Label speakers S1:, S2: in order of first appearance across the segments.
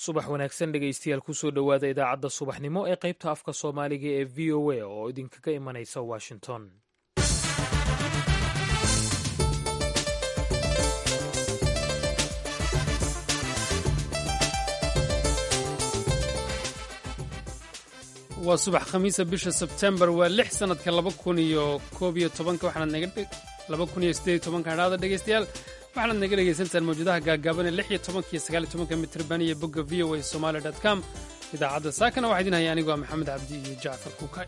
S1: subax wanaagsan dhegaystayaal kusoo dhowaada idaacadda subaxnimo ee qaybta afka soomaaliga ee v o a oo idinkaga imanaysa washington
S2: waa subax khamiisa bisha sebtembar waa lix sanadka laba kun iyo koob iyo tobanka waxaanad naga laba kun iyo siddeed iyo tobanka hadhaada dhegaystayaal waxaanaad naga dhegaysantaan mawjadaha gaagaaban ee lix iyo tobanka iyo sagaal iyo tobanka mitirban iyo bogga v o a somali dot com idaacadda saakana waxaa idin haya anigu waa maxamed cabdi iyo jacfar kuukay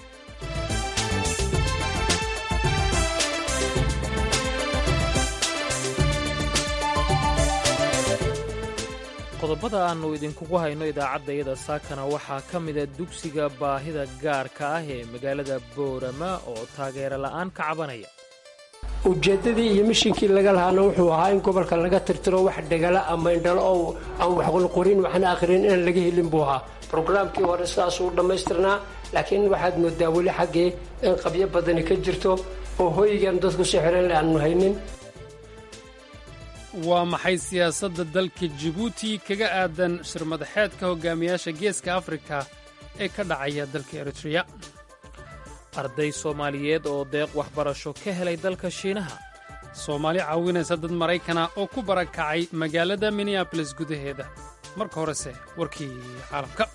S1: qodobada aannu idinkugu hayno idaacaddayada saakana waxaa ka mida dugsiga baahida gaarka ah ee magaalada boorama oo taageero la'aan ka cabanaya
S3: ujeeddadii iyo mishinkii laga lahaana wuxuu ahaa in gobolka laga tirtiro wax dhegala ama indhalo oo aan waxqulqurin waxna akhrin inaan laga helin buu ahaa brograamkii hore sidaasuu dhammaystirnaa laakiin waxaad moodaa weli xaggee in qabyo badani ka jirto oo hoygan dadku si xiran le aanu haynin
S2: waa maxay siyaasadda dalka jibuuti kaga aadan shirmadaxeedka hogaamiyaasha geeska afrika ee ka dhacaya dalka eritreya
S1: arday soomaaliyeed oo deeq waxbarasho ka helay dalka shiinaha
S2: soomaali caawinaysa dad maraykana oo ku barakacay magaalada minneabolis gudaheeda marka horese warkii caalamka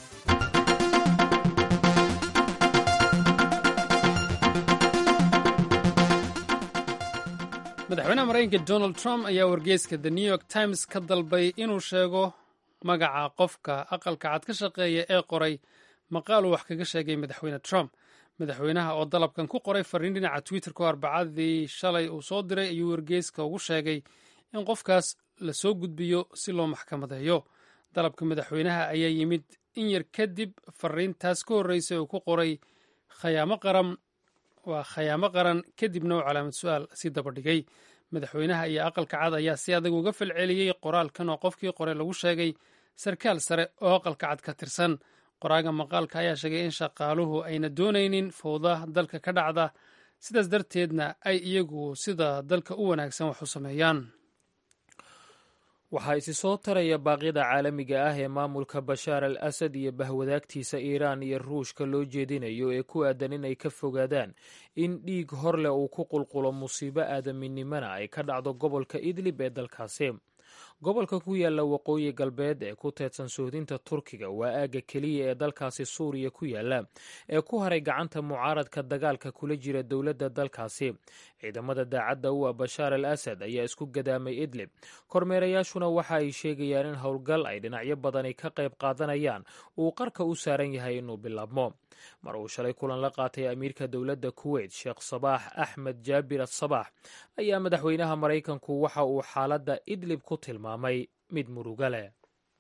S2: madaxweynaha maraykanka donald trump ayaa wargeyska the new york times ka dalbay inuu sheego magaca qofka aqalka cad ka shaqeeya ee qoray maqaal uu wax kaga sheegay madaxweyne trump madaxweynaha oo dalabkan ku qoray fariin dhinaca twitterka oo arbacadii shalay uu soo diray ayuu wargeyska ugu sheegay in qofkaas la soo gudbiyo si loo maxkamadeeyo dalabka madaxweynaha ayaa yimid in yar kadib fariintaas ka horreysay uu ku qoray khayaamo qaran waa khayaamo qaran kadibna uu calaamad su-aal si dabadhigay madaxweynaha iyo aqalka cad ayaa si adag uga falceliyey qoraalkan oo qofkii qoray lagu sheegay sarkaal sare oo aqalka cad ka tirsan qoraaga maqaalka ayaa sheegay in shaqaaluhu ayna doonaynin fowda dalka ka dhacda sidaas darteedna ay iyagu sida dalka u wanaagsan wax u sameeyaan
S1: waxaa isi soo taraya baaqyada caalamiga ah ee maamulka bashaar al asad iyo bahwadaagtiisa iiraan iyo ruushka loo jeedinayo ee ku aadan inay ka fogaadaan in dhiig hor leh uu ku qulqulo musiibo aadaminimana ay ka dhacdo gobolka idlib ee dalkaasi gobolka ku yaala waqooyi galbeed ee ku teedsan sohdinta turkiga waa aagga keliya ee dalkaasi suuriya ku yaala ee ku haray gacanta mucaaradka dagaalka kula jira dowladda dalkaasi ciidamada daacadda u ah bashaar al asad ayaa isku gadaamay idlib kormeerayaashuna waxa ay sheegayaan in howlgal ay dhinacyo badani ka qayb qaadanayaan uu qarka u saaran yahay inuu bilaabmo mar uu shalay kulan la qaatay amiirka dowladda kuweyt sheekh sabaax axmed jaabir asabaax ayaa madaxweynaha maraykanku waxa uu xaaladda idlib ku tilmaamay mid muruga leh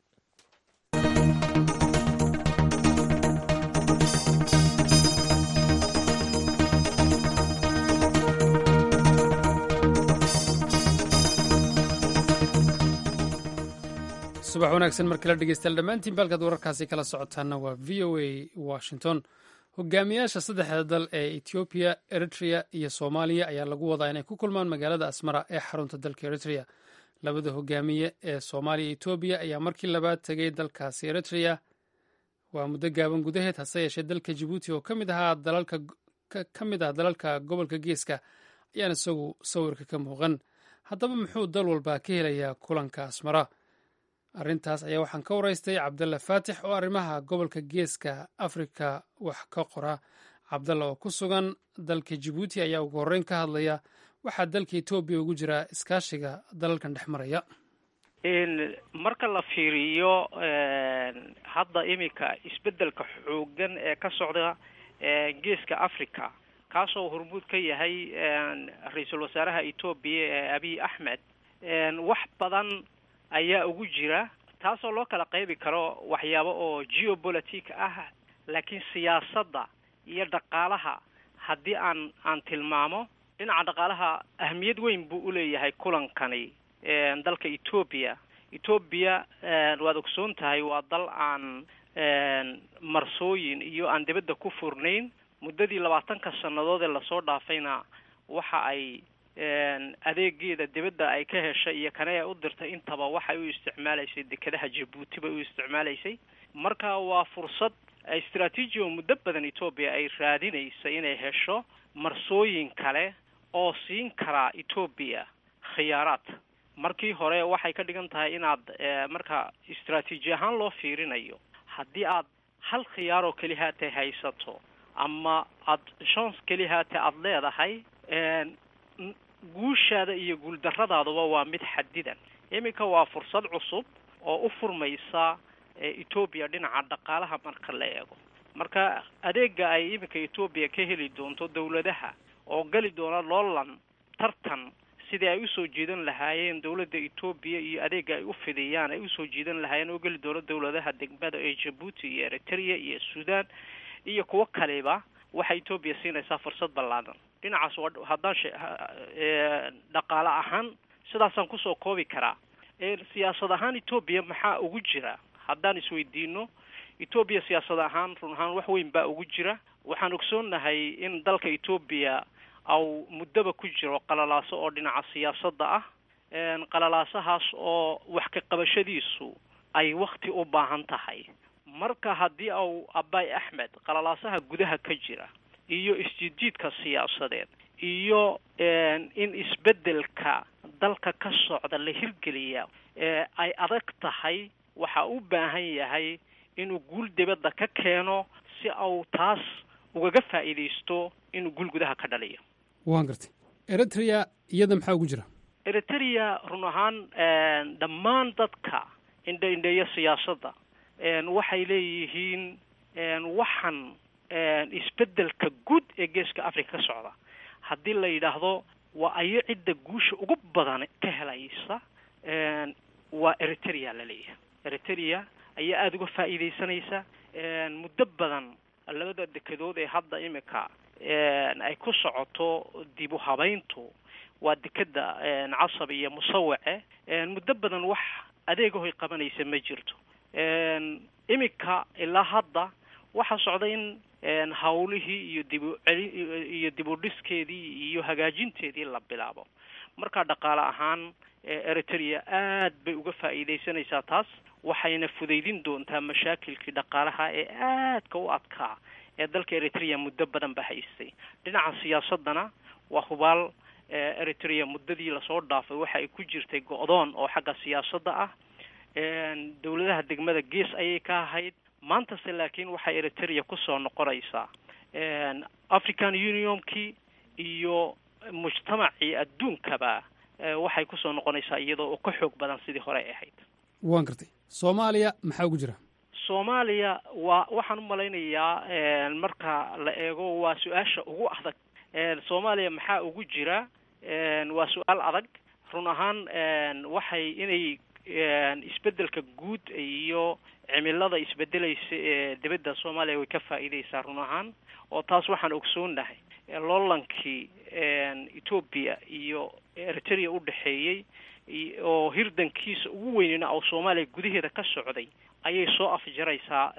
S2: subax wanaagsan mar kale dhegeystayaal dhammaantiin baalkaad wararkaasi kala socotaana waa v o a washington hogaamiyaasha saddexda dal ee etoobiya eritrea iyo soomaaliya ayaa lagu wadaa inay ku kulmaan magaalada asmara ee xarunta dalka eritrea labada hogaamiye ee soomaaliya etoobiya ayaa markii labaad tegay dalkaasi eritrea waa muddo gaaban gudaheed hase yeeshee dalka jibuuti oo kamid ahaa dalalka ka mid ah dalalka gobolka geeska ayaan isagu sawirka ka muuqan haddaba muxuu dal walba ka helayaa kulanka asmara arrintaas ayaa waxaan ka waraystay cabdalla faatix oo arrimaha gobolka geeska afrika wax ka qora cabdalla oo ku sugan dalka jibuuti ayaa ugu horreyn ka hadlaya waxaa dalka etoobiya ugu jira iskaashiga dalalkan dhex maraya
S4: marka la fiiriyo hadda iminka isbeddelka xooggan ee ka socda geeska africa kaasoo hormuud ka yahay ra-iisul wasaaraha etoobiya ee abiy axmed wax badan ayaa ugu jira taasoo loo kala qaybi karo waxyaabo oo geopolitic ah laakiin siyaasadda iyo dhaqaalaha haddii aan aan tilmaamo dhinaca dhaqaalaha ahmiyad weyn buu uleeyahay kulankani dalka etoobiya etoobiya waad ogsoon tahay waa dal aan marsooyin iyo aan dibadda ku furnayn muddadii labaatanka sannadood ee lasoo dhaafayna waxa ay adeegeeda dibadda ay ka heshay iyo kane ay u dirtay intaba waxay u isticmaalaysay dekedaha jabuuti bay u isticmaalaysay marka waa fursad istraatiiji oo muddo badan etoobiya ay raadinaysa inay hesho marsooyin kale oo siin karaa etoobiya khiyaaraad markii hore waxay ka dhigan tahay inaad marka istraatiiji ahaan loo fiirinayo haddii aad hal khiyaar oo keli haatay haysato ama aad shons keli haatay aada leedahay guushaada iyo guuldarradaadaba waa mid xadidan iminka waa fursad cusub oo u furmaysa etoobiya dhinaca dhaqaalaha marka la eego marka adeega ay iminka etoobiya ka heli doonto dawladaha oo geli doona loolan tartan sidii ay usoo jiidan lahaayeen dawladda etoobiya iyo adeega ay u fidiyaan ay usoo jiidan lahaayeen oo geli doono dawladaha degmada ee jabuuti iyo eritrea iyo sudan iyo kuwo kaleba waxay etoobiya siinaysaa fursad ballaadan dhinacaas haddaan dhaqaale ahaan sidaasaan kusoo koobi karaa siyaasad ahaan etoobiya maxaa ugu jira haddaan isweydiino etoobiya siyaasad ahaan run ahaan wax weyn baa ugu jira waxaan ogsoonnahay in dalka etoobiya au muddaba ku jiro qalalaaso oo dhinaca siyaasadda ah qalalaasahaas oo wax ka qabashadiisu ay wakti u baahan tahay marka haddii au abay axmed qalalaasaha gudaha ka jira iyo isjiidjiidka siyaasadeed iyo in isbeddelka dalka ka socda la hirgeliya ay adag tahay waxa u baahan yahay inuu guul dibadda ka keeno si au taas ugaga faa'iidaysto inuu guul gudaha ka dhaliyo
S2: waan gartay eritrea iyada maxaa ugu jira
S4: eritrea run ahaan dhammaan dadka indhe indheeya siyaasadda waxay leeyihiin waxan isbeddelka guud ee geeska africa ka socda haddii la yidhaahdo waa ayo cidda guusha ugu badan ka helaysa waa eritrea laleeyahay eritrea ayaa aada uga faa'iidaysanaysa muddo badan labada dekedood ee hadda imika ay ku socoto dib u habayntu waa dekeda casab iyo musawace muddo badan wax adeegahoy qabanaysa ma jirto imika ilaa hadda waxaa socda in hawlihii iyo dibu celi iyo dib u dhiskeedii iyo hagaajinteedii la bilaabo marka dhaqaale ahaan eritrea aad bay uga faa'iidaysanaysaa taas waxayna fudaydin doontaa mashaakilkii dhaqaalaha ee aadka u adkaa ee dalka eritrea muddo badan ba haystay dhinaca siyaasadana waa hubaal eritrea muddadii lasoo dhaafay waxa ay ku jirtay go-doon oo xagga siyaasadda ah dawladaha degmada gees ayay ka ahayd maantase laakiin waxay eritrea kusoo noqonaysaa african unionkii iyo mujtamacii adduunkaba waxay kusoo noqonaysaa iyadoo oo ka xoog badan sidii hore ay ahayd
S2: waan gartay soomaaliya maxaa ugu jira
S4: soomaaliya waa waxaan u malaynayaa marka la eego waa su-aasha ugu adag soomaaliya maxaa ugu jira waa su-aal adag run ahaan waxay inay isbeddelka guud iyo cimilada isbedelaysa ee dibadda soomaaliya way ka faa'iidaysaa run ahaan oo taas waxaan ogsoonnahay loolankii etoobiya iyo eritrea u dhexeeyey oo hirdankiisa ugu weynina oo soomaaliya gudaheeda ka socday ayay soo afjaraysaa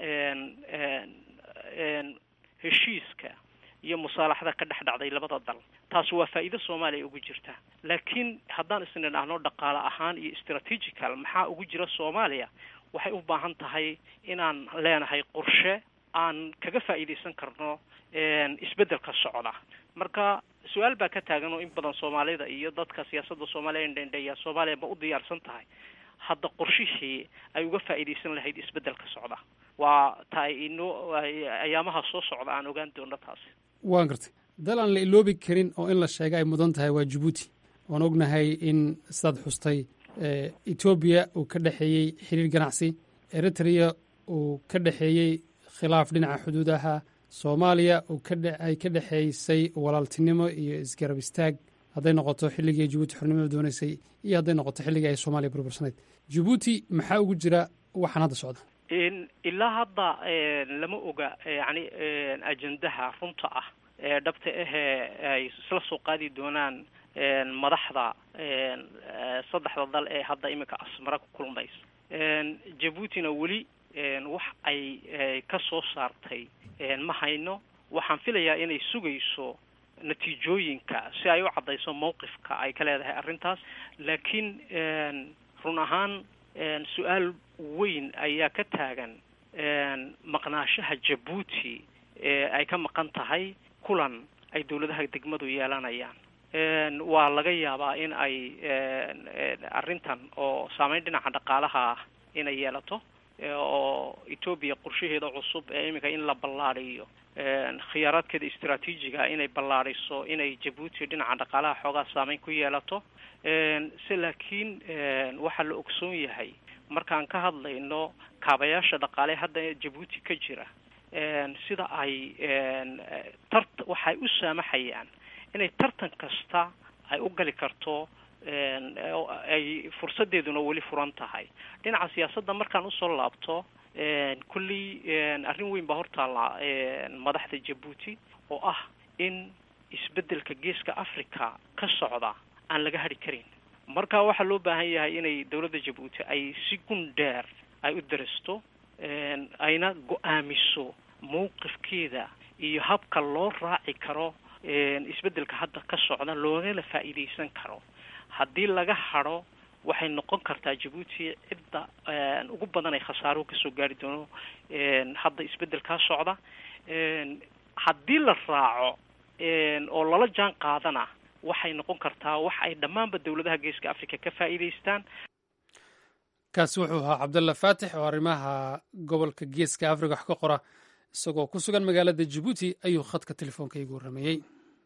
S4: heshiiska iyo musaalaxada ka dhex dhacday labada dal taasi waa faa'iido soomaaliya ugu jirta laakiin haddaan isna dhahno dhaqaale ahaan iyo strategical maxaa ugu jira soomaaliya waxay u baahan tahay inaan leenahay qorshe aan kaga faa'iidaysan karno isbeddelka socda marka su-aal baa ka taagan oo in badan soomaalida iyo dadka siyaasadda soomaaliya indhendheeya soomaaliya ma u diyaarsan tahay hadda qorshihii ay uga faa'iidaysan lahayd isbeddelka socda waa ta ay inoo ayaamaha soo socda aan ogaan doono taasi
S2: waan gartay dal aan la iloobi karin oo in la sheega ay mudan tahay waa jabuuti waan ognahay in sidaad xustay etoobiya uu ka dhexeeyey xiriir ganacsi eritrea uu ka dhexeeyey khilaaf dhinaca xuduudaha soomaaliya uu ay ka dhexeysay walaaltinimo iyo isgarab istaag hadday noqoto xilligii ay jabuuti xornimada doonaysay iyo hadday noqoto xilligii ay soomaaliya burbursanayd jabuuti maxaa ugu jira waxaan hadda socda
S4: ilaa hadda lama oga yani ajendaha runta ah ee dhabta ahee ay isla soo qaadi doonaan madaxda saddexda dal ee hadda iminka asmara ku kulmaysa jabuutina weli wax ay ka soo saartay ma hayno waxaan filayaa inay sugayso natiijooyinka si ay u caddayso mowqifka ay ka leedahay arrintaas laakiin run ahaan su-aal weyn ayaa ka taagan maqnaashaha jabuuti ee ay ka maqan tahay kulan ay dawladaha degmadu yeelanayaan waa laga yaabaa in ay arrintan oo saameyn dhinaca dhaqaalaha ah inay yeelato oo etoobiya qorshaheeda cusub ee iminka in la ballaadhiyo khiyaaraadkeeda istraatiijiga inay ballaadhiso inay jabuuti dhinaca dhaqaalaha xoogaa saameyn ku yeelato se laakiin waxaa la ogsoon yahay markaan ka hadlayno kaabayaasha dhaqaale hadda jabuuti ka jira sida ay tart waxay u saamaxayaan inay tartan kasta ay u gali karto ay fursadeeduna weli furan tahay dhinaca siyaasadda markaan usoo laabto kulley arrin weyn baa hortaalla madaxda jabuuti oo ah in isbeddelka geeska africa ka socda aan laga hadhi karin marka waxaa loo baahan yahay inay dawladda jabuuti ay si gun dheer ay u darasto ayna go-aamiso mowqifkeeda iyo habka loo raaci karo isbeddelka hadda ka socda loogana faa'iidaysan karo haddii laga hadho waxay noqon kartaa jabuuti cidda ugu badan ay khasaaruhu kasoo gaari doono hadda isbeddelkaa socda haddii la raaco oo lala jaan qaadana waxay noqon kartaa wax ay dhammaanba dawladaha geeska africa ka faa'iidaystaan
S2: kaasi wuxuu ahaa cabdalla faatix oo arrimaha gobolka geeska africa wax ka qora isagoo ku sugan magaalada jabuuti ayuu khadka telefoonka igu warrameeyey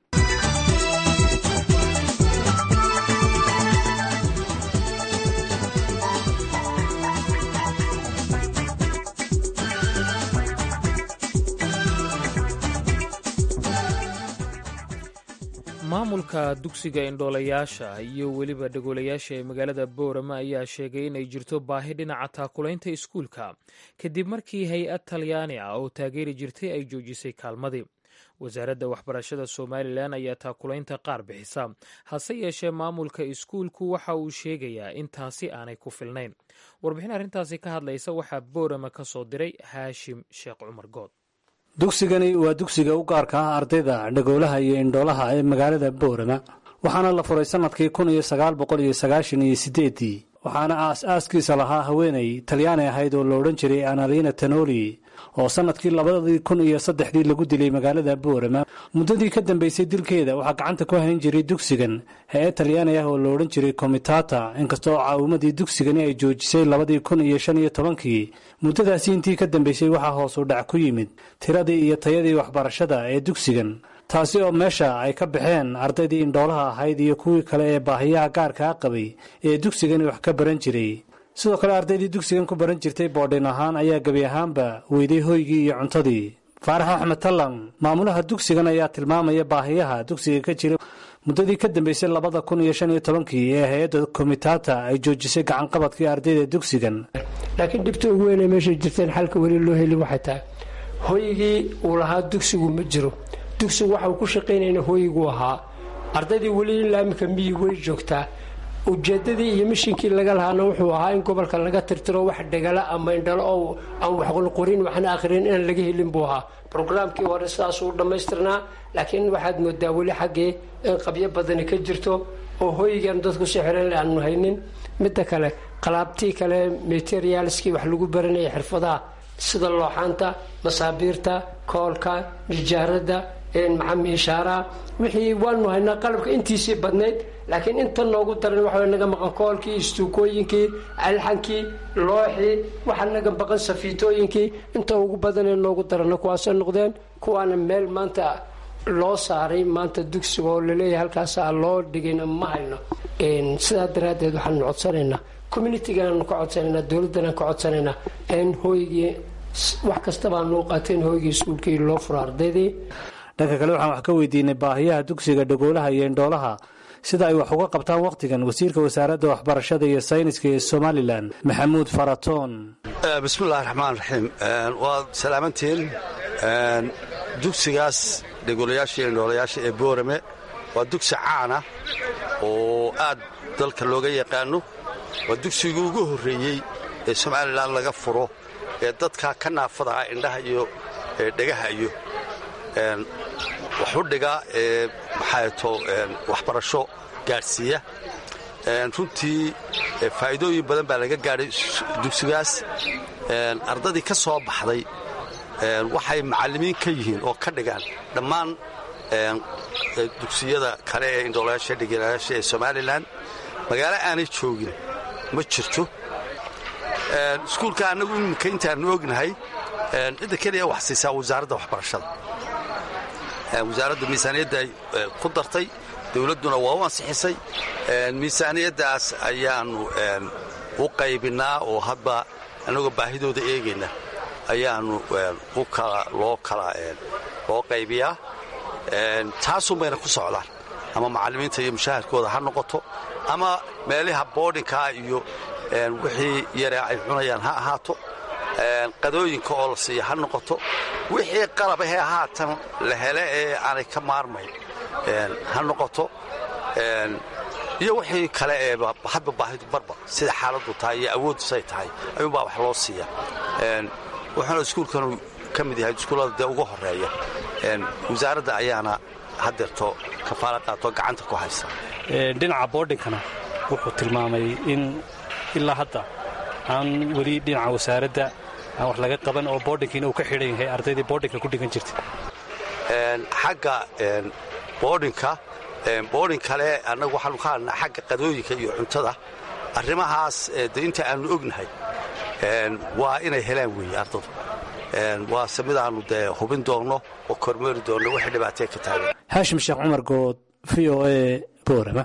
S1: maamulka dugsiga indhoolayaasha iyo weliba dhagoolayaasha ee magaalada boorama ayaa sheegay inay jirto baahi dhinaca taakulaynta iskuulka kadib markii hay-ad talyaani ah oo taageeri jirtay ay joojisay kaalmadii wasaaradda waxbarashada somalilan ayaa taakulaynta qaar bixisa hase yeeshee maamulka iskuulku waxa uu sheegayaa in taasi aanay ku filnayn warbixin arrintaasi ka hadlaysa waxaa boorama ka soo diray haashim sheekh cumar good
S5: dugsigani waa dugsiga u gaarka ah ardayda dhagoolaha iyo indhoolaha ee magaalada boorama waxaana la furay sannadkii kun iyo sagaal boqol iyo sagaashan iyo siddeeddii waxaana aas-aaskiisa lahaa haweenay talyaani ahayd oo la odhan jiray analina tanoli oo sannadkii labadii kun iyo saddexdii lagu dilay magaalada boorama muddadii ka dambaysay dilkeeda waxaa gacanta ku hayn jiray dugsigan hay-ad talyaani ah oo la odhan jiray komitata inkastoo caawimadii dugsigani ay joojisay labadii kun iyo shan iyo tobankii muddadaasi intii ka dambaysay waxaa hoos u dhac ku yimid tiradii iyo tayadii waxbarashada ee dugsigan taasi oo meesha ay ka baxeen ardaydii indhoolaha ahayd iyo kuwii kale ee baahiyaha gaarkaa qabay ee dugsigani wax ka baran jiray sidoo kale ardaydii dugsigan ku baran jirtay boodhin ahaan ayaa gebi ahaanba weyday hoygii iyo cuntadii faarax axmed tallan maamulaha dugsigan ayaa tilmaamaya baahiyaha dugsiga ka jira muddadii ka dambaysay labada kun iyo shan iyo tobankii ee hay-adda komitata ay joojisay gacanqabadkii ardayda dugsigan
S3: laakiin dhibta ugu weynay meeshay jirteen xalka weli loo heli waxay tahay hoygii uu lahaa dugsigu ma jiro dugsigu waxa uu ku shaqaynayna hooyiguu ahaa ardaydii weli ilaa iminka miyi way joogtaa ujeedadii iyo mishinkii laga lahaana wuxuu ahaa in gobolka laga tirtiro wax dhegala ama indhalo oo aan waxqorin waxna akhrin inaan laga helin buu ahaa brograamkii hore sidaasuu dhammaystirnaa laakiin waxaad moodaa weli xaggii in qabyo badani ka jirto oo hooyigan dadku si xiran aanu haynin midda kale qalaabtii kale materialskii wax lagu baranaya xirfadaha sida looxaanta masaabiirta koolka nijaarada maxamiishaaraha wixii waanu haynaa qalabka intiisii badnayd laakiin inta noogu daran waxa naga maqan koolkii istuukooyinkii alxankii looxii waxa naga maqan safiitooyinkii inta ugu badanee noogu darana kuwaasay noqdeen kuwaana meel maanta loo saaray maanta dugsiga oo laleeyahay halkaasaa loo dhigayna ma hayno sidaa daraaddeed waxaanu codsanaynaa communitigaanu ka codsanaynaa dowladdanaan ka codsanaynaa in hooygii wax kastabaanu qaateen hooygii iskuulkii loo furo ardaydii
S5: dhanka kale waxaan wax ka weydiinay baahiyaha dugsiga dhagoolaha iyo indhoolaha sida ay wax uga qabtaan wakhtigan wasiirka wasaaradda waxbarashada iyo sayniska ee somalilan maxamuud faratoon
S6: bismillahi raxmaan raxiim waad salaamantiin dugsigaas dhagoolayaasha iyo indhoolayaasha ee boorame waa dugsi caana oo aad dalka looga yaqaano waa dugsigii ugu horreeyey ee somalilan laga furo ee dadka ka naafada ah indhaha iyo dhegaha iyo wax u dhiga ee maxaato waxbarasho gaadhsiiya runtii faa'iidooyin badan baa laga gaadhay dugsigaas ardadii ka soo baxday waxay macallimiin ka yihiin oo ka dhigaan dhammaan dugsiyada kale ee indhoolayaasha dhiganayaasha ee somalilan magaalo aanay joogin ma jirto iskuulka annagu iminka intaannu ognahay cidda keliya wax siisaa wasaaradda waxbarashada wasaaradda miisaaniyadda ay ku dartay dawladduna waa u ansixisay miisaaniyaddaas ayaannu u qaybinnaa oo hadba annagoo baahidooda eegayna ayaannu loo kala loo qaybiyaa taasun bayna ku socdaan ama macallimiinta iyo mushaharkooda ha noqoto ama meelaha boodhinkaa iyo wixii yaree ay cunayaan ha ahaato qadooyinka oo la siiya ha noqoto wixii qalabahee haatan la hele ee aanay ka maarmayn ha noqoto iyo wixii kale ee hadba baahidu barba sida xaaladdu tahay iyo awoodusay tahay ayuunbaa wax loo siiya wuxuuna iskuulkanu ka mid yahay iskuullada dee ugu horeeya wasaaradda ayaana hadeerto kafaala qaato gacanta ku haysa
S5: dhinaca boodhinkana wuxuu tilmaamay in ilaa hadda aan weli dhinaca wasaaradda aan wax laga qaban oo boodhinkiina uu ka xidhan yahay ardaydii boodhinka ku dhigan jirtay
S6: xagga boodhinka boodhin kale annagu waxaanu ka hadlnaa xagga qadooyinka iyo cuntada arrimahaas de inta aannu ognahay waa inay helaan weeye ardadu waase midaannu dee hubin doonno oo kormeeri doonno wixii dhibaatee ka taagan
S5: haashim sheekh cumar good v o e boorama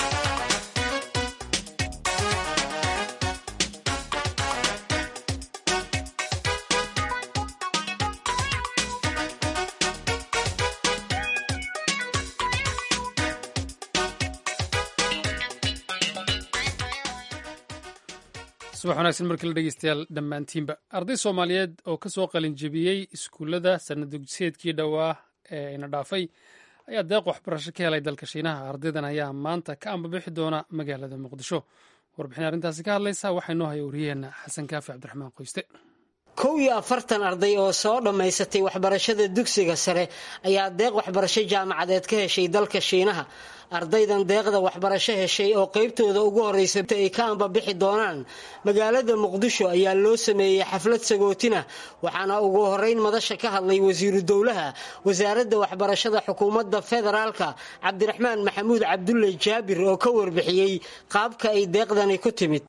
S2: subax wanaagsan markii la dhegeystayaal dhammaantiinba arday soomaaliyeed oo ka soo qalinjebiyey iskuullada sanadugseedkii dhowaa ee ina dhaafay ayaa deeq waxbarasho ka helay dalka shiinaha ardaydan ayaa maanta ka ambabixi doona magaalada muqdisho warbixin arrintaasi ka hadlaysa waxaa inoo haya wariyaheenna xasan kaafi cabdiraxmaan qoyste
S7: kow iyo afartan arday oo soo dhammaysatay waxbarashada dugsiga sare ayaa deeq waxbarasho jaamacadeed ka heshay dalka shiinaha ardaydan deeqda waxbarasho heshay oo qaybtooda ugu horreysa ay ka ambabixi doonaan magaalada muqdisho ayaa loo sameeyey xaflad sagootina waxaana ugu horeyn madasha ka hadlay wasiiru dowlaha wasaaradda waxbarashada xukuumadda federaalka cabdiraxmaan maxamuud cabdulle jaabir oo ka warbixiyey qaabka ay deeqdani ku timid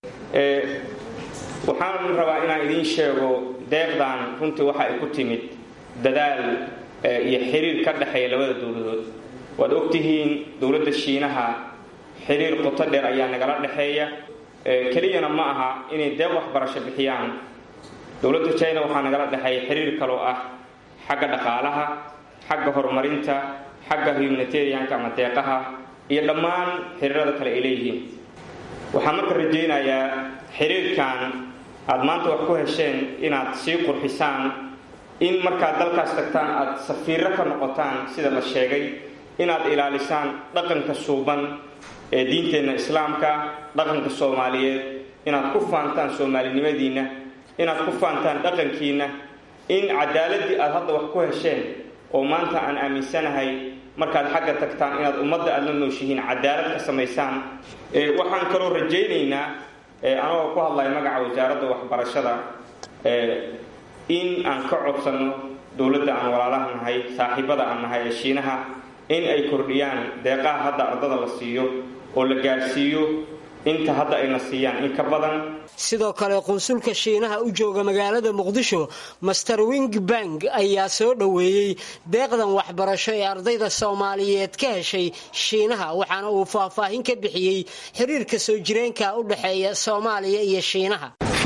S8: waxaan rabaa inaan idiin sheego deeqdan runtii waxa ay ku timid dadaal iyo xiriir ka dhexeeya labada dowladood waad ogtihiin dowladda shiinaha xiriir qoto dheer ayaa nagala dhexeeya keliyana ma aha inay deeq waxbarasho bixiyaan dowladda china waxaa nagala dhexeeya xiriir kaloo ah xagga dhaqaalaha xagga horumarinta xagga humanitarianka ama deeqaha iyo dhammaan xiriirada kale ay leeyihiin waxaan marka rajaynayaa xiriirkan aada maanta wax ku hesheen inaad sii qurxisaan in markaad dalkaas tagtaan aada safiiro ka noqotaan sida la sheegay inaad ilaalisaan dhaqanka suuban ee diinteenna islaamka dhaqanka soomaaliyeed inaad ku faantaan soomaalinimadiinna inaad ku faantaan dhaqankiinna in cadaaladii aada hadda wax ku hesheen oo maanta aan aaminsanahay markaad xagga tagtaan inaad ummadda aada la nooshihiin cadaalad ka samaysaan waxaan kaloo rajaynaynaa anagoo ku hadlaya magaca wasaaradda waxbarashada in aan ka codsanno dowladda aan walaalaha nahay saaxiibada aan nahay ee shiinaha in ay kordhiyaan deeqaha hadda ardada la siiyo oo la gaadhsiiyo inta hadda ayna siiyaan in ka badan
S7: sidoo kale qunsulka shiinaha u jooga magaalada muqdisho master wingbank ayaa soo dhoweeyey deeqdan waxbarasho ee ardayda soomaaliyeed ka heshay shiinaha waxaana uu faahfaahin ka bixiyey xiriirka soo jireenka u dhexeeya soomaaliya iyo shiinaha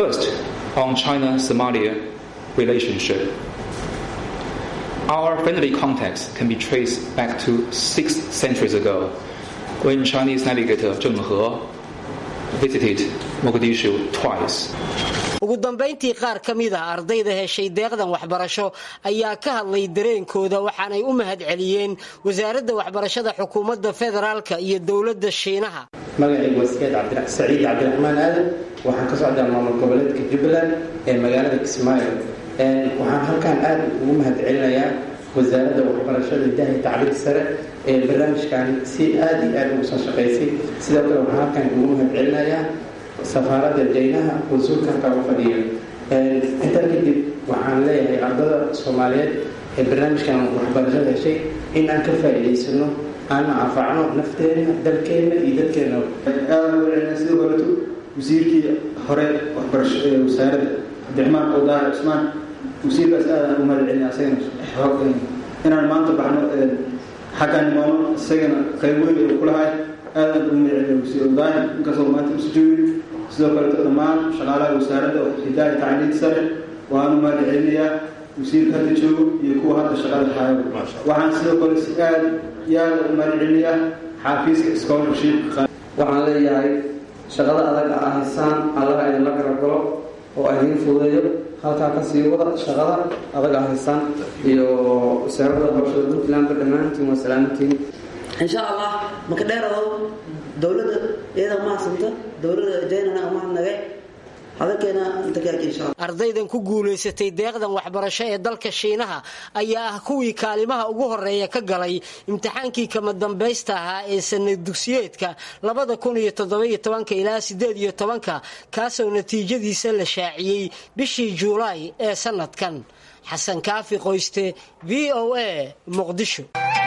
S9: Our friendly contacts can be traced back to six centuries ago when Chinese navigator Zheng He visited Mogadishu twice.
S7: ugu dambayntii qaar ka mid ah ardayda heshay deeqdan waxbarasho ayaa ka hadlay dareenkooda waxaanay u mahad celiyeen wasaaradda waxbarashada xukuumadda federaalka iyo dowladda shiinaha
S10: magacaygu waa saciid cabdiraxmaan aadan waxaan ka socdaa maamul goboleedka jubbaland ee magaalada kismaayo waxaan halkan aad ugu mahad celinayaa wasaaradda waxbarashada hidaha iyo tacliinta sare ee barnaamijkan si aada iyo aada ugu soo shaqaysay sidoo kale waxaan halkan ugu mahad celinayaa safaaradda jaynaha wasuulka halkaa u fadhiya intaa kadib waxaan leeyahay ardada soomaaliyeed ee barnaamijkan waxbarashada heshay in aan ka faa'iidaysano aan anfacno nafteena dalkeena iyo dadkeena
S11: aada u celina sidoo kaleeto wasiirkii hore waxbarasho ee wasaaradda cabdiraxmaan qowdaar cusmaan wasiirkaas aadaan u mahad celina asagana xoog inaan maanta baxno xaggaan imaano isagana qayb weyn ee kulahay aadaan ugu mahad celina wasiir qowdaar inkastoo maanta usu joogin sidoo kaleeto dhammaan shaqaalaha wasaaradda hidaaya tacliinta sare waanu mahad celinayaa wasiirka hadda joogo iyo kuwa hadda shaqada haayo waxaan sidoo kale si aad iyo aada u mahad celinayaa xaafiiska scholarship
S12: waxaan leeyahay shaqada adag a haysaan allaha idinla garab galo oo idiin fududeeyo halkaa kasii wada shaqada adag a haysaan iyo wasaaradda waxbarashada puntlandba dhammaantiin waa salaamantiin
S13: insha allah maka dheeradow dowladda iyada mahadsanta dowladda jaynana mahadnagay
S7: ardaydan ku guulaysatay deeqdan waxbarasho ee dalka shiinaha ayaa ah kuwii kaalimaha ugu horeeya ka galay imtixaankii kama dambaysta ahaa ee sanad dugsiyeedka ilaa ieedoanka kaasoo natiijadiisa la shaaciyey bishii juulaay ee sanadkan xasan kaafi qoyste v o a muqdisho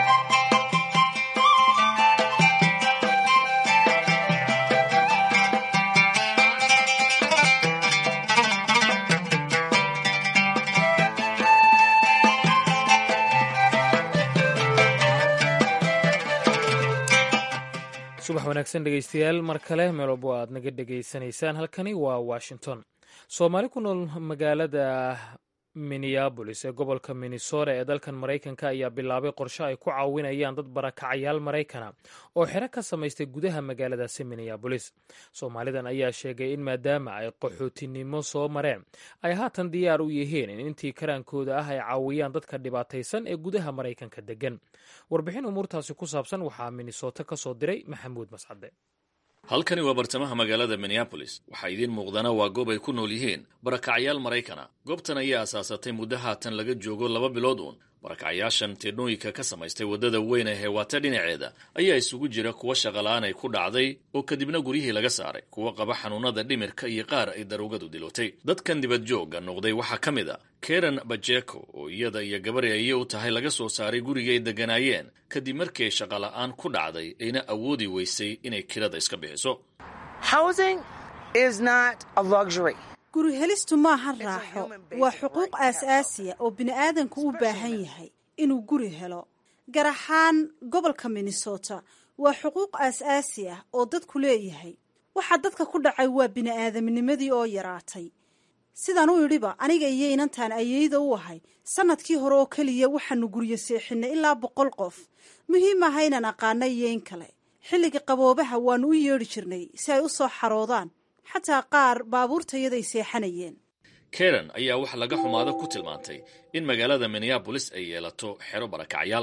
S1: subax wanaagsan dhegeystayaal mar kale meel walbo aad naga dhegaysanaysaan halkani waa washington soomaali ku nool magaalada minneabolis ee gobolka minnesota ee dalkan maraykanka ayaa bilaabay qorshe ay ku caawinayaan dad barakacayaal maraykana oo xero ka samaystay gudaha magaaladaasi minneabolis soomaalidan ayaa sheegay in maadaama ay qaxootinimo soo mareen ay haatan diyaar u yihiin in intii karaankooda ah ay caawiyaan dadka dhibaataysan ee gudaha maraykanka degan warbixin umuurtaasi ku saabsan waxaa minnesota ka soo diray maxamuud mascade
S14: halkani waa bartamaha magaalada minneabolis waxaa idiin muuqdana waa goob ay ku nool yihiin barakacyaal maraykana goobtan ayaa asaasatay muddo haatan laga joogo laba bilood uun barakacyaashan teedhnooyinka ka samaystay waddada weyn ee heewaata dhinaceeda ayaa isugu jira kuwa shaqalaan ay ku dhacday oo kadibna guryihii laga saaray kuwa qaba xanuunada dhimirka iyo qaar ay daruugadu dilootay dadkan dibad joogga noqday waxaa ka mid a karen bajeko oo iyada iyo gabari ayay u tahay laga soo saaray gurigay ay degganaayeen kadib markii ay shaqala'aan ku dhacday ayna awoodi weysay inay kirada iska bixiso
S15: guri helistu maaha raaxo waa xuquuq aas-aasiya oo bini'aadanku u baahan yahay inuu guri helo gar ahaan gobolka minnesota waa xuquuq aas-aasi ah oo dadku leeyahay waxaa dadka ku dhacay waa bini'aadamnimadii oo yaraatay sidaan u idhiba aniga iyo inantaan ayeyda u ahay sanadkii hore oo keliya waxaanu guryo seexinay ilaa boqol qof muhiim aha inaan aqaana iyo in kale xilliga qaboobaha waanu u yeedhi jirnay si ay u soo xaroodaan xataa qaar baabuurtayaday seexanayeen
S14: karen ayaa wax laga xumaado ku tilmaantay in magaalada minneabolis ay yeelato xero barakacyaal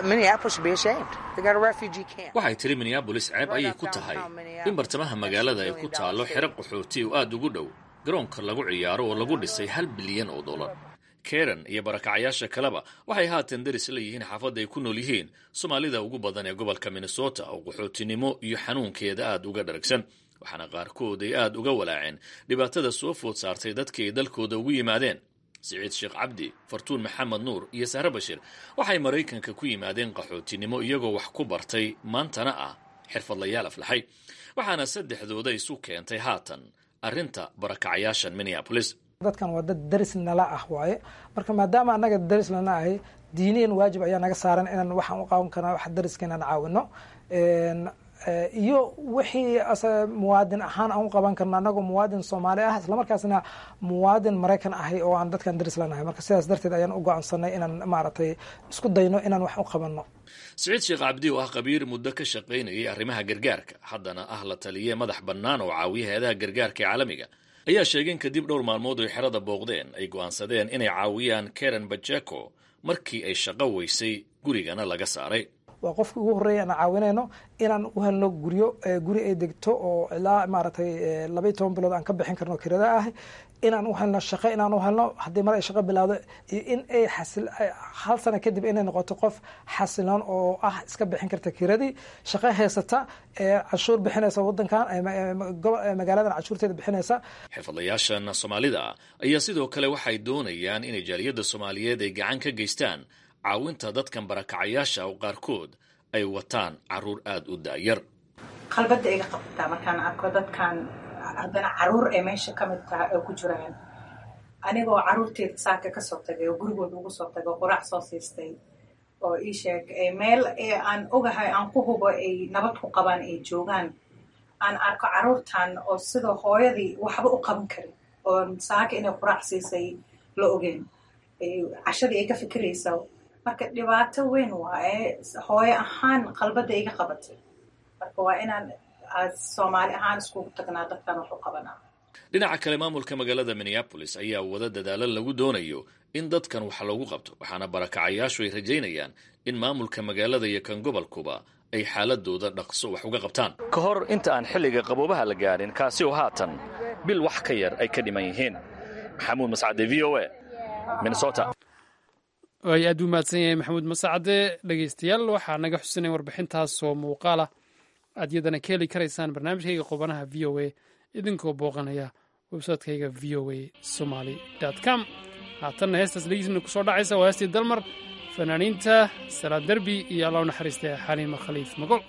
S14: waxay tiri minneabolis ceeb ayay ku tahay in bartamaha magaalada ay ku taallo xero qaxooti oo aad ugu dhow garoonka lagu ciyaaro oo lagu dhisay hal bilyan oo dollar karen iyo barakacyaasha kaleba waxay haatan daris la yihiin xaafadda ay ku nool yihiin soomaalida ugu badan ee gobolka minnesota oo qaxootinimo iyo xanuunkeeda aad uga dharagsan waxaana qaarkood ay aad uga walaaceen dhibaatada soo food saartay dadkii ay dalkooda ugu yimaadeen siciid sheekh cabdi fartuun maxamed nuur iyo sahre bashir waxay maraykanka ku yimaadeen qaxootinimo iyagoo wax ku bartay maantana ah xirfadlayaal aflaxay waxaana saddexdooda isu keentay haatan arrinta barakacyaashan minneabolis
S16: dadkan waa dad daris nala ah waaye marka maadaama annaga daris lana ahay diiniyan waajib ayaa naga saaran inaan waxaan u qaawan karnaa wax dariska inaan caawino iyo wixii muwaadin ahaan aan u qaban karno annagoo muwaadin soomaali ah islamarkaasna muwaadin maraykan ahay oo aan dadkan daris lanahay marka sidaas darteed ayaan u go-aansanay inaan maaragtay isku dayno inaan wax u qabanno
S14: siciid sheekh cabdi oo ah khabiir muddo ka shaqaynayay arrimaha gargaarka haddana ah la taliye madax bannaan oo caawiya hay-adaha gargaarka ee caalamiga ayaa sheegay in kadib dhowr maalmood oy xerada booqdeen ay go'aansadeen inay caawiyaan karen bajeko markii ay shaqo weysay gurigana laga saaray
S16: waa qofkii ugu horreeya aan caawinayno inaan u helno guryo guri ay degto oo ilaa maaragtay labaiy toban bilood aan ka bixin karno kirada ah inaan u helno shaqo inaan u helno haddii mar ay shaqo bilaawdo iyo in ay xasil hal sano kadib inay noqoto qof xasiloon oo ah iska bixin karta kiradii shaqo haysata cashuur bixinaysa wadankan magaaladan cashuurteeda bixinaysa
S14: xirfadlayaashan soomaalida ayaa sidoo kale waxay doonayaan inay jaaliyadda soomaaliyeed ay gacan ka geystaan caawinta dadkan barakacayaasha oo qaarkood ay wataan caruur aada u daayar
S17: qalbada iga qabtaa markaan arko dadkan haddana caruur ay meesha ka mid tahay oo ku jiraan anigoo caruurteeda saaka kasoo tagay oo gurigooda ugu soo tagay oo quraac soo siistay oo ii sheeg meel aan ogahay aan ku hubo ay nabad ku qabaan ay joogaan aan arko caruurtan oo sidoo hooyadii waxba u qaban karin oo saaka inay quraac siisay la ogeen cashadii ay ka fikiraysa marka dhibaato weyn waaye hooyo ahaan qalbada iga qabatay marka waa inaan soomaali ahaan iskugu tagnaa dadkan wax u qabanaa
S14: dhinaca kale maamulka magaalada minneabolis ayaa wada dadaalo lagu doonayo in dadkan wax loogu qabto waxaana barakacayaashu ay rajaynayaan in maamulka magaalada iyo kan gobolkuba ay xaaladooda dhaqso wax uga qabtaan ka hor inta aan xilliga qaboobaha la gaadhin kaasi oo haatan bil wax ka yar ay ka dhiman yihiin maxamuud mascade v o a minnesota
S2: waay aad u mahadsan yahay maxamuud masacade dhegeystayaal waxaa naga xusinaya warbixintaas oo muuqaala aad yadana ka heli karaysaan barnaamijkayga qubanaha v o a idinkoo booqanaya websaytekayga v o a somaly com haatanna heestaas dhegiisna kusoo dhacaysa waa heestii dalmar fanaaniinta salaad derbi iyo alla u naxariista xaliima khaliif magol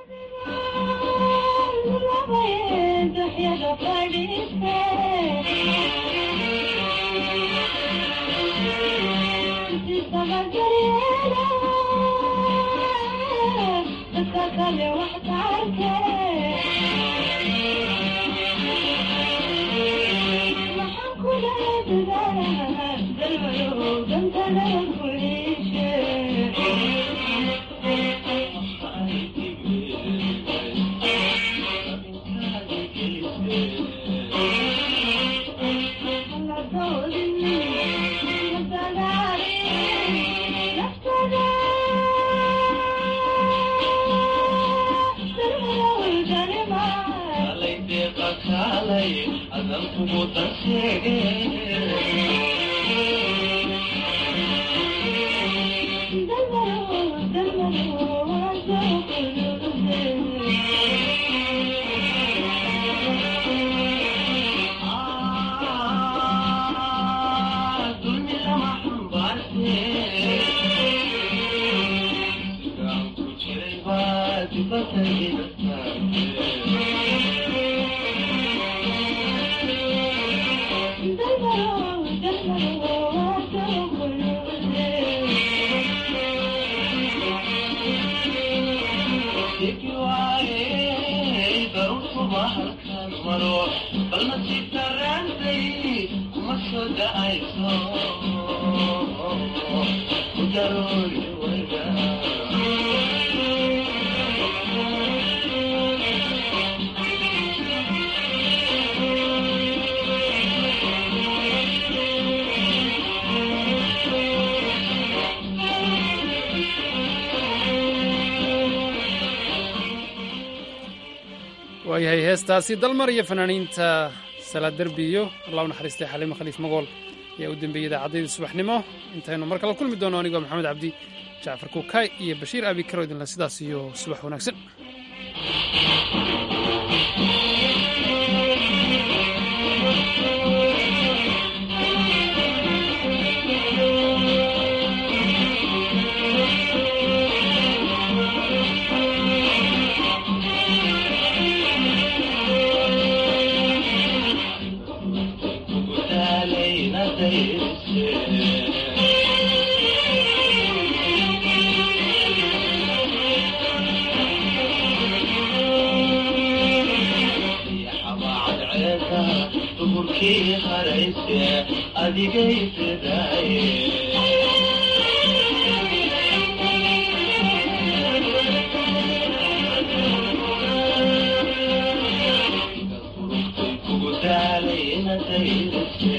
S2: waayahay heestaasi dalmar iyo fanaaniinta salaad derbi iyo allah u naxariistay xaliimo khaliif magool ayaa u dembeeyey idaacaddaydii subaxnimo intaynu mar kale kulmi doono anigoo maxamed cabdi jacfar kuukay iyo bashiir abi karo idinle sidaas iyo subax wanaagsan
S18: kugu daalay inadaydas